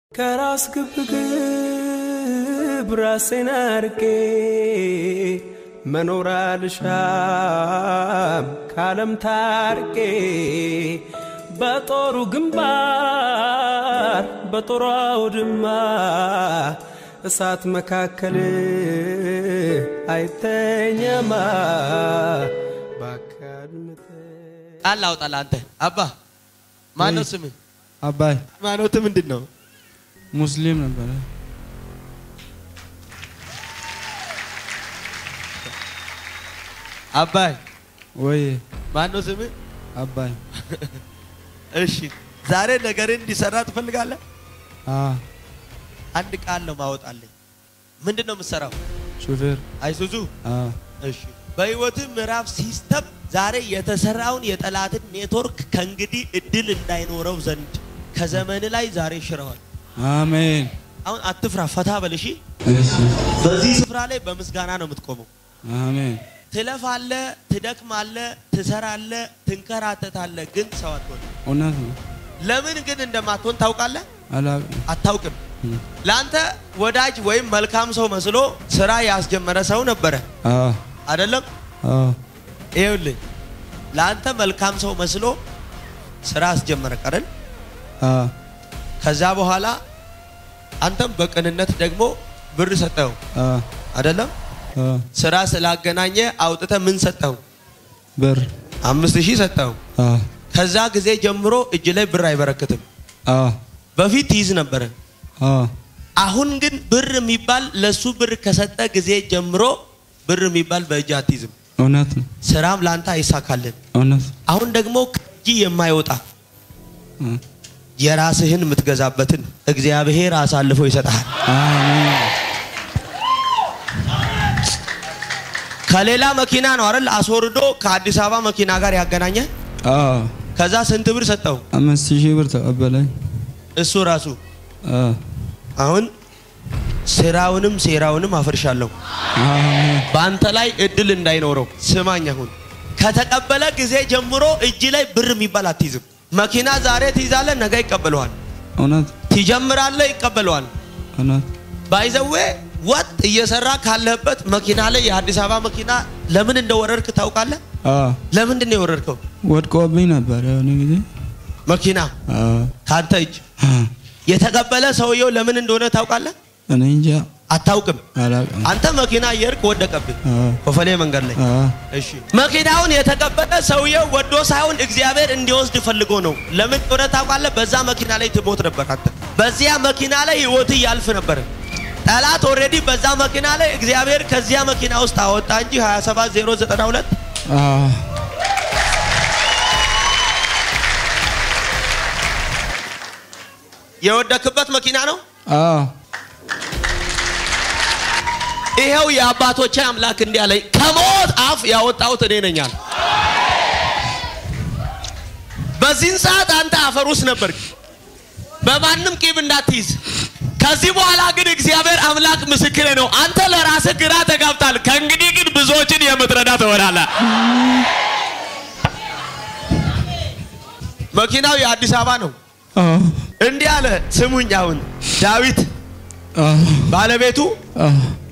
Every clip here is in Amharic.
ከራስ ግብግብ ራሴን አርቄ መኖር አልሻም ካለም ታርቄ በጦሩ ግንባር በጦሩ አውድማ እሳት መካከል አይተኛማ ባካድምት ቃል አውጣል አንተ አባ ማነው ስምህ? አባይ ሃይማኖት ምንድን ነው? ሙስሊም ነበረ። አባይ ወይ ማነው ስምህ? አባይ እሺ ዛሬ ነገርን እንዲሰራ ትፈልጋለህ? አ አንድ ቃል ነው ማወጣልኝ። ምንድን ነው የምትሰራው? ሹፌር አይሱዙ አ እሺ በህይወትህ ምዕራፍ ሲስተም ዛሬ የተሰራውን የጠላትን ኔትወርክ ከእንግዲህ እድል እንዳይኖረው ዘንድ ከዘመን ላይ ዛሬ ሽረዋል። አሜን። አሁን አትፍራ፣ ፈታ በል እሺ። እሺ በዚህ ስፍራ ላይ በምስጋና ነው የምትቆመው። አሜን። ትለፋለህ፣ ትደክማለህ፣ ትሰራለህ፣ ትንከራተታለህ፣ ግን ሰው አትሆን። እውነት ነው። ለምን ግን እንደማትሆን ታውቃለህ? አላውቅም። አታውቅም። ለአንተ ወዳጅ ወይም መልካም ሰው መስሎ ስራ ያስጀመረ ሰው ነበረ አ አይደለም? አ ይኸውልህ ለአንተ መልካም ሰው መስሎ ስራ አስጀመረ ቀረን። አ ከዛ በኋላ አንተም በቅንነት ደግሞ ብር ሰጠው አ አይደለም? አ ስራ ስላገናኘ አውጥተ ምን ሰጠው? ብር አምስት ሺህ ሰጠው። አ ከዛ ጊዜ ጀምሮ እጅ ላይ ብር አይበረክትም። አ በፊት ትይዝ ነበረ። አ አሁን ግን ብር የሚባል ለሱ ብር ከሰጠ ጊዜ ጀምሮ ብር የሚባል በእጅ አትይዝም። እውነት ነው። ስራም ለአንተ አይሳካልን። እውነት አሁን ደግሞ ከእጅ የማይወጣ አ የራስህን የምትገዛበትን እግዚአብሔር አሳልፎ ይሰጥሃል። አሜን። ከሌላ መኪና ነው አይደል አስወርዶ ከአዲስ አበባ መኪና ጋር ያገናኘ። አ ከዛ ስንት ብር ሰጠው? አምስት ሺህ ብር ተቀበለኝ። እሱ ራሱ አ አሁን ስራውንም ሴራውንም አፈርሻለሁ። አሜን። በአንተ ላይ እድል እንዳይኖረው ስማኝ። አሁን ከተቀበለ ጊዜ ጀምሮ እጅ ላይ ብር የሚባል አትይዝም። መኪና ዛሬ ትይዛለህ፣ ነገ ይቀበለዋል። እውነት ትጀምራለህ፣ ይቀበለዋል። እውነት ባይዘዌ ወጥ እየሰራ ካለህበት መኪና ላይ የአዲስ አበባ መኪና ለምን እንደወረድክ ታውቃለህ? አ ለምንድን ነው የወረድከው? ወድቆብኝ ነበር የሆነ ጊዜ መኪና አ ከአንተ እጅ አ የተቀበለ ሰውየው ለምን እንደሆነ ታውቃለህ? እኔ እንጃ አታውቅም። አላውቅም። አንተ መኪና እየሄድክ ወደቀብህ አ ኮፈሌ መንገድ ላይ። አ እሺ መኪናውን የተቀበለ ሰውየው ወዶ ሳይሆን እግዚአብሔር እንዲወስድ ፈልጎ ነው። ለምን እንደሆነ ታውቃለህ? በዛ መኪና ላይ ትሞት ነበር አንተ። በዚያ መኪና ላይ ህይወት ያልፍ ነበር። ጠላት ኦልሬዲ በዛ መኪና ላይ እግዚአብሔር ከዚያ መኪና ውስጥ አወጣ እንጂ 27092 አ የወደክበት መኪና ነው። አ ይሄው የአባቶቼ አምላክ እንዲህ አለኝ፣ ከሞት አፍ ያወጣሁት እኔ ነኝ አለ። በዚህን ሰዓት አንተ አፈር ውስጥ ነበር፣ በማንም ቂም እንዳትይዝ። ከዚህ በኋላ ግን እግዚአብሔር አምላክ ምስክሬ ነው፣ አንተ ለራስህ ግራ ተጋብታል። ከእንግዲህ ግን ብዙዎችን የምትረዳ ትሆናለህ። መኪናው የአዲስ አበባ ነው። አ እንዲህ አለ፣ ስሙኝ። አሁን ዳዊት አ ባለቤቱ አ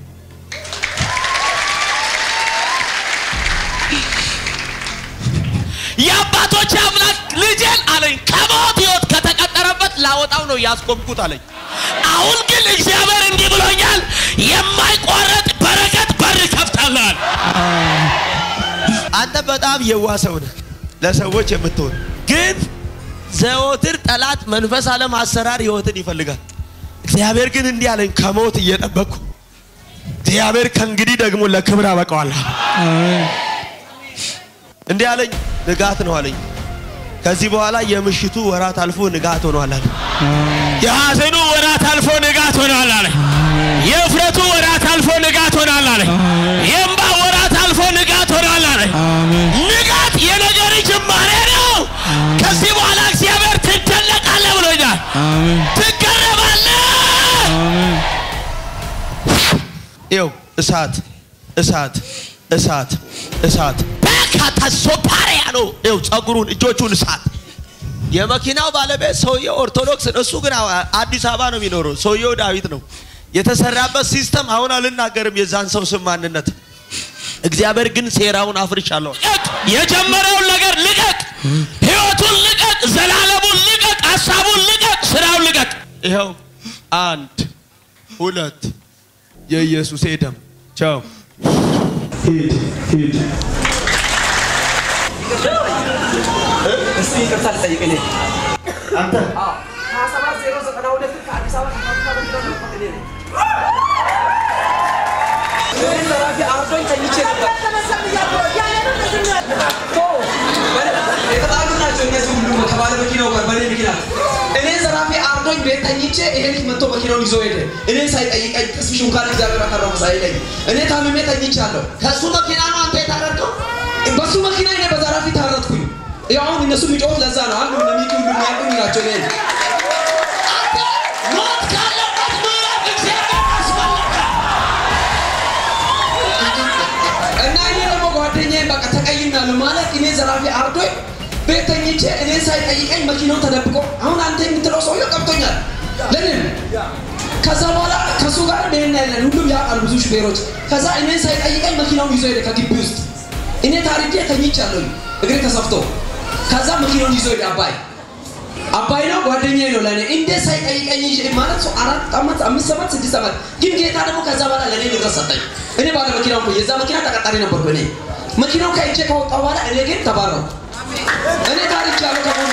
የአባቶች አምላክ ልጄን አለኝ ከሞት ህይወት ከተቀጠረበት ላወጣው ነው ያስቆምኩት አለኝ። አሁን ግን እግዚአብሔር እንዲህ ብሎኛል፣ የማይቋረጥ በረከት በር ከፍታላል። አንተ በጣም የዋህ ሰው ነህ፣ ለሰዎች የምትሆን ግን ዘወትር ጠላት መንፈስ ዓለም አሰራር ህይወትን ይፈልጋል። እግዚአብሔር ግን እንዲህ አለኝ ከሞት እየጠበቅኩ እግዚአብሔር ከእንግዲህ ደግሞ ለክብር አበቀዋለሁ። አሜን። እንዲህ አለኝ፣ ንጋት ነው አለኝ። ከዚህ በኋላ የምሽቱ ወራት አልፎ ንጋት ሆኗል አለ። የሐዘኑ ወራት አልፎ ንጋት ሆኗል አለ። የእፍረቱ ወራት አልፎ ንጋት ሆኗል አለ። የእምባ ወራት አልፎ ንጋት ሆኗል አለ። አሜን። ንጋት የነገር ጅማሬ ነው። ከዚህ በኋላ እግዚአብሔር ትደነቃለህ ብሎኛል። አሜን። ትገረማለህ። አሜን። ይኸው እሳት እሳት እሳት እሳት በካታ ሶፓሪያ ነው። ይኸው ጸጉሩን እጆቹን እሳት የመኪናው ባለቤት ሰውየው ኦርቶዶክስ ነው። እሱ ግን አዲስ አበባ ነው የሚኖረው። ሰውየው ዳዊት ነው። የተሰራበት ሲስተም አሁን አልናገርም የዛን ሰው ስም ማንነት። እግዚአብሔር ግን ሴራውን አፍርሻለሁ። ልቀቅ! የጀመረውን ነገር ልቀቅ! ህይወቱን ልቀቅ! ዘላለሙን ልቀቅ! ሀሳቡን ልቀቅ! ስራውን ልቀቅ! ይኸው አንድ ሁለት የኢየሱስ ደም ቻው እስቲ ይቅርታ ልጠይቅ እኔ አንተ ሀያ ሰባት ዜሮ ዘጠና ሁለት ከአዲስ አበባ ከፋብሪካ በሚለው ነው እኔ ነኝ። እኔ ዘራፊ አርዶኝ ተኝቼ ነበር። ቶ፣ የተጣሉ ናቸው እነዚህ ሁሉ ከባለ መኪናው ጋር በእኔ ምክንያት። እኔ ዘራፊ አርዶኝ ቤት ተኝቼ ይሄ ልጅ መጥቶ መኪናውን ይዞ ሄደ። እኔ ሳይጠይቀኝ ተስፍሽ እንኳን እግዚአብሔር አተረፈ ሳይለኝ እኔ ታምሜ ተኝቻለሁ። ከእሱ መኪና ነው አንተ የታረድከው? በሱ መኪና እኔ በዘራፊ ታረጥኩኝ። ያው አሁን እነሱ የሚጮሁት ለዛ ነው። አንዱ ለሚኪ ሁሉ የሚያውቁኝ ናቸው እኔ ሞት ካለበት ምዕራፍ እግዚአብሔር አስመለጠ። እና እኔ ደግሞ ጓደኛዬን በቃ ተቀይሜያለሁ ማለት እኔ ዘራፊ አርዶኝ ቤት ተኝቼ እኔን ሳይጠይቀኝ መኪናውን ተደብቆ አሁን አንተ የምትለው ሰውዬው ቀብቶኛል። ለምን ከዛ በኋላ ከእሱ ጋር ደህና ያለን ሁሉም ያውቃሉ ብዙ ሹፌሮች። ከዛ እኔን ሳይጠይቀኝ መኪናውን ይዞ ሄደ ከግቢ ውስጥ። እኔ ታርጄ ተኝቻለሁ እግሬ ተሰፍቶ። ከዛ መኪናውን ይዞ ሄደ አባይ አባይ ነው ጓደኛዬ ነው ለእኔ እንዴት ሳይጠይቀኝ ይዤ ማለት ሰው አራት ዓመት አምስት ዓመት ስድስት ዓመት ግን ጌታ ደግሞ ከዛ በኋላ ለእኔ ንብረት ሰጠኝ። እኔ ባለ መኪናው እኮ የዛ መኪና ተቀጣሪ ነበርኩ እኔ መኪናው ከእጄ ከወጣ በኋላ እኔ ግን ተባረው እኔ ታሪክ ያለው ከሆነ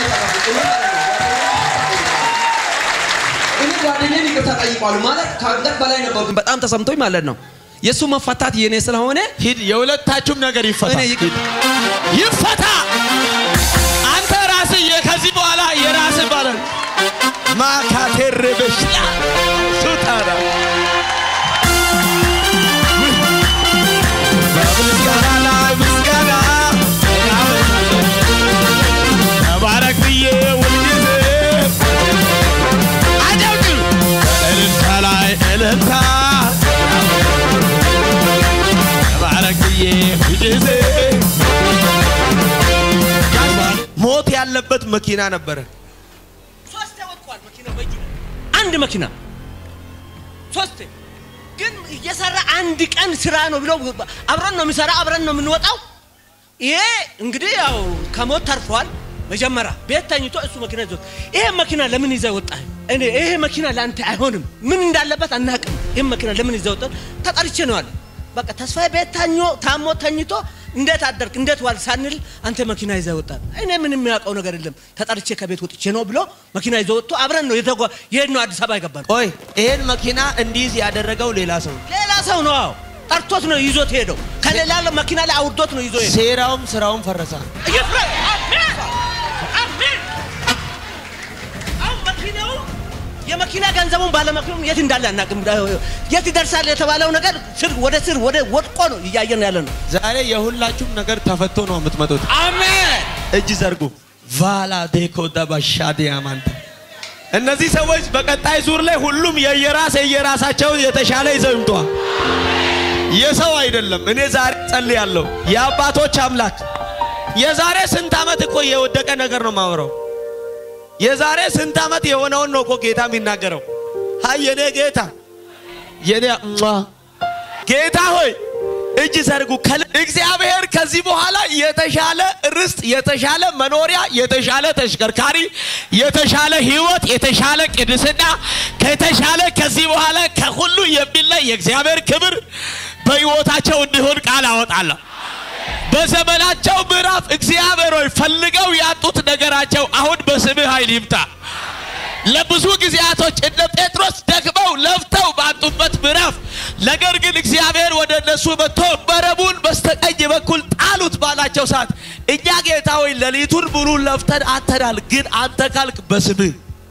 እኔ ጓደኛዬን ይቅርታ ጠይቋል ማለት ከአንገት በላይ ነበርኩ። በጣም ተሰምቶኝ ማለት ነው የእሱ መፈታት የእኔ ስለሆነ ሂድ፣ የሁለታችሁም ነገር ይፈታ። እኔ ይቅር ይፈታ። አንተ ራስህ የ- ከዚህ በኋላ የራስህ ባለ ማካቴር በሽታ ሱታራ በምስጋና ላይ ምስጋና ተባረክ ብዬ ሁልጊዜ አጨብጭብ። እልልታ ላይ እልልታ ተባረክ ብዬ ሁልጊዜ ሞት ያለበት መኪና ነበረ። ሶስት ወጥቷል መኪናው በእጁ ላይ። አንድ መኪና ሶስት ግን እየሰራ አንድ ቀን ስራ ነው ብሎ አብረን ነው የሚሰራ አብረን ነው የምንወጣው። ይሄ እንግዲህ ያው ከሞት ተርፏል። መጀመሪያ ቤት ተኝቶ እሱ መኪና ይዞት ይሄ መኪና ለምን ይዘህ ወጣህ? እኔ ይሄ መኪና ለአንተ አይሆንም፣ ምን እንዳለበት አናውቅም። ይህ መኪና ለምን ይዘህ ወጣህ? ተጠርቼ ነው አለ። በቃ ተስፋዬ ቤት ታኞ ታሞ ተኝቶ እንዴት አደርክ እንዴት ዋል ሳንል አንተ መኪና ይዘህ ወጣህ። እኔ ምንም የሚያውቀው ነገር የለም ተጠርቼ ከቤት ወጥቼ ነው ብሎ መኪና ይዞ ወጥቶ አብረን ነው የተጓ የሄድነው አዲስ አበባ የገባነው። ቆይ ይሄን መኪና እንዲይዝ ያደረገው ሌላ ሰው ነው። ሌላ ሰው ነው አዎ፣ ጠርቶት ነው ይዞት ሄደው ከሌላ መኪና ላይ አውርዶት ነው ይዞ ሄደው። ሴራውም ስራውም ፈረሰ። ይፍረስ! አሜን! አሜን! አሁን መኪናው የመኪና ገንዘቡን ባለመኪናው የት እንዳለ አናውቅም። የት ይደርሳል የተባለው ነገር ስር ወደ ስር ወደ ወድቆ ነው እያየን ያለ ነው። ዛሬ የሁላችሁም ነገር ተፈቶ ነው የምትመጡት። አሜን! እጅ ዘርጉ። ቫላ ዴኮ ደባሻ ዲያማንተ እነዚህ ሰዎች በቀጣይ ዙር ላይ ሁሉም የየራስ የየራሳቸውን የተሻለ ይዘው ይምጧል። የሰው አይደለም። እኔ ዛሬ ጸልያለሁ። የአባቶች አምላክ የዛሬ ስንት ዓመት እኮ የወደቀ ነገር ነው ማወራው። የዛሬ ስንት ዓመት የሆነውን ነው እኮ ጌታ የሚናገረው። ሀይ የኔ ጌታ የኔ ሟ ጌታ ሆይ እጅ ዘርጉ። ከል- እግዚአብሔር ከዚህ በኋላ የተሻለ ርስት፣ የተሻለ መኖሪያ፣ የተሻለ ተሽከርካሪ፣ የተሻለ ሕይወት፣ የተሻለ ቅድስና ከተሻለ ከዚህ በኋላ ከሁሉ የሚለይ የእግዚአብሔር ክብር በሕይወታቸው እንዲሆን ቃል አወጣለሁ። በዘመናቸው ምዕራፍ እግዚአብሔር ሆይ ፈልገው ያጡት ነገራቸው አሁን በስምህ ኃይል ይምጣ። ለብዙ ጊዜያቶች እነ ጴጥሮስ ደክመው ለፍተው ባጡበት ምዕራፍ ነገር ግን እግዚአብሔር ወደ እነሱ መጥቶ መረቡን በስተቀኝ በኩል ጣሉት ባላቸው ሰዓት እኛ ጌታ ሆይ ሌሊቱን ሙሉ ለፍተን አተናል፣ ግን አንተ ካልክ በስምህ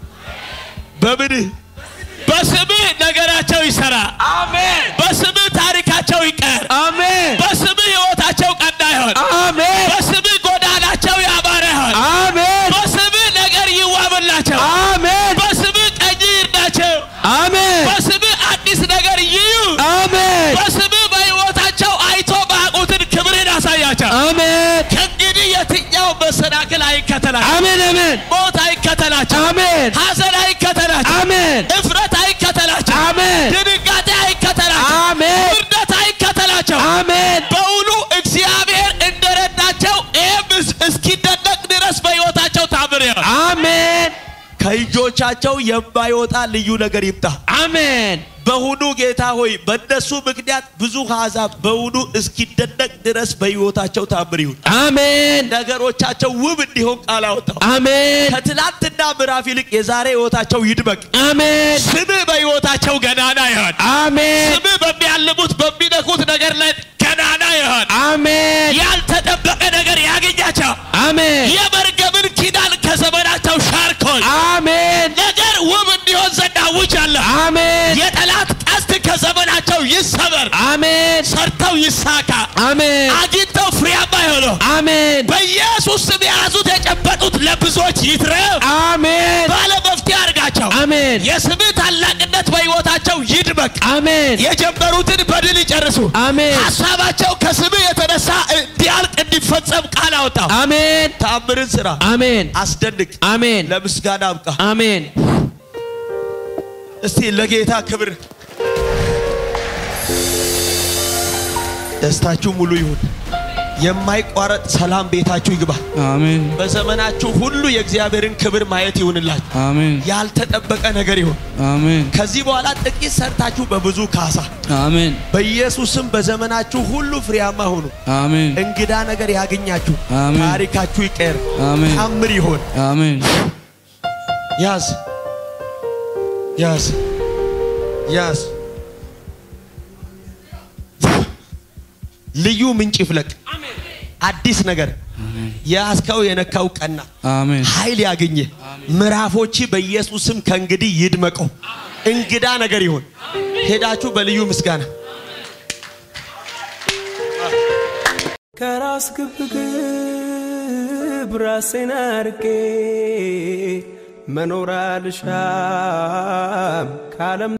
በምንህ በስምህ ነገራቸው ይሰራ። አሜን። በስምህ ታሪካቸው ይቀር። አሜን። በስምህ ህይወታቸው ቀና ይሆን። አሜን። በስምህ ጎዳናቸው ያማረ ይሆን። አሜን። በስምህ ነገር ይዋብላቸው። አሜን። በስምህ ቀኝ ይርዳቸው። አሜን። በስምህ አዲስ ነገር ይዩ። አሜን። በስምህ በህይወታቸው አይቶ ማያውቁትን ክብርን ያሳያቸው። አሜን። ከእንግዲህ የትኛው መሰናክል አይከተላቸው፣ አሜን አሜን ሞት አይከተላቸው፣ አሜን ሐዘን አይከተላቸው፣ አሜን እፍረት አይከተላቸው፣ አሜን ድንጋጤ አይከተላቸው፣ አሜን ውርደት አይከተላቸው። አሜን በውኑ እግዚአብሔር እንደረዳቸው ይህም እስኪደነቅ ድረስ በሕይወታቸው ታምር ይሆን። አሜን ከእጆቻቸው የማይወጣ ልዩ ነገር ይምጣ። አሜን በውኑ ጌታ ሆይ በእነሱ ምክንያት ብዙ አሕዛብ በውኑ እስኪደነቅ ድረስ በሕይወታቸው ታምር ይሁን። አሜን ነገሮቻቸው ውብ እንዲሆን ቃል አወጣው። አሜን ከትላንትና ምዕራፍ ይልቅ የዛሬ ሕይወታቸው ይድመቅ። አሜን ስምህ በሕይወታቸው ገናና ይሆን። አሜን ስምህ በሚያልሙት በሚነኩት ነገር ላይ ገናና ይሆን። አሜን ያልተጠበቀ ነገር ያገኛቸው። አሜን የመርገምን ኪዳን ከዘመናቸው ሻርኮል አሜን ነገር ውብ እንዲሆን ዘንድ አውጃለሁ። አሜን የጠላት ቀስት ከዘመናቸው ይሰበር፣ አሜን ሰርተው ይሳካ፣ አሜን አግኝተው ፍሬያማ ይሆኑ። አሜን በኢየሱስ ስም የያዙት የጨበጡት ለብዙዎች ይትረፍ። አሜን ባለ መፍትሄ አድርጋቸው። አሜን የስምህ ታላቅነት በሕይወታቸው ይድመቅ። አሜን የጀመሩትን በድል ይጨርሱ። አሜን ሀሳባቸው ከስምህ የተነሳ እንዲያልቅ እንዲፈጸም ቃል አወጣው። አሜን ተአምርን ስራ፣ አሜን አስደንቅ፣ አሜን ለምስጋና አብቃ። አሜን እስቲ ለጌታ ክብር ደስታችሁ ሙሉ ይሁን። የማይቋረጥ ሰላም ቤታችሁ ይግባ። አሜን በዘመናችሁ ሁሉ የእግዚአብሔርን ክብር ማየት ይሁንላችሁ። አሜን ያልተጠበቀ ነገር ይሁን። አሜን ከዚህ በኋላ ጥቂት ሰርታችሁ በብዙ ካሳ። አሜን በኢየሱስም በዘመናችሁ ሁሉ ፍሬያማ ሁኑ። አሜን እንግዳ ነገር ያገኛችሁ። አሜን። ታሪካችሁ ይቀር። አሜን ታምር ይሆን። አሜን ያዝ ያዝ ያዝ። ልዩ ምንጭ ይፍለቅ። አዲስ ነገር የያዝከው የነካው ቀና አሜን ኃይል ያገኘ ምዕራፎች በኢየሱስም ከእንግዲህ ይድመቀው። እንግዳ ነገር ይሆን። ሄዳችሁ በልዩ ምስጋና ከራስ ግብግብ ራሴን አርቄ መኖር አልሻም ከዓለም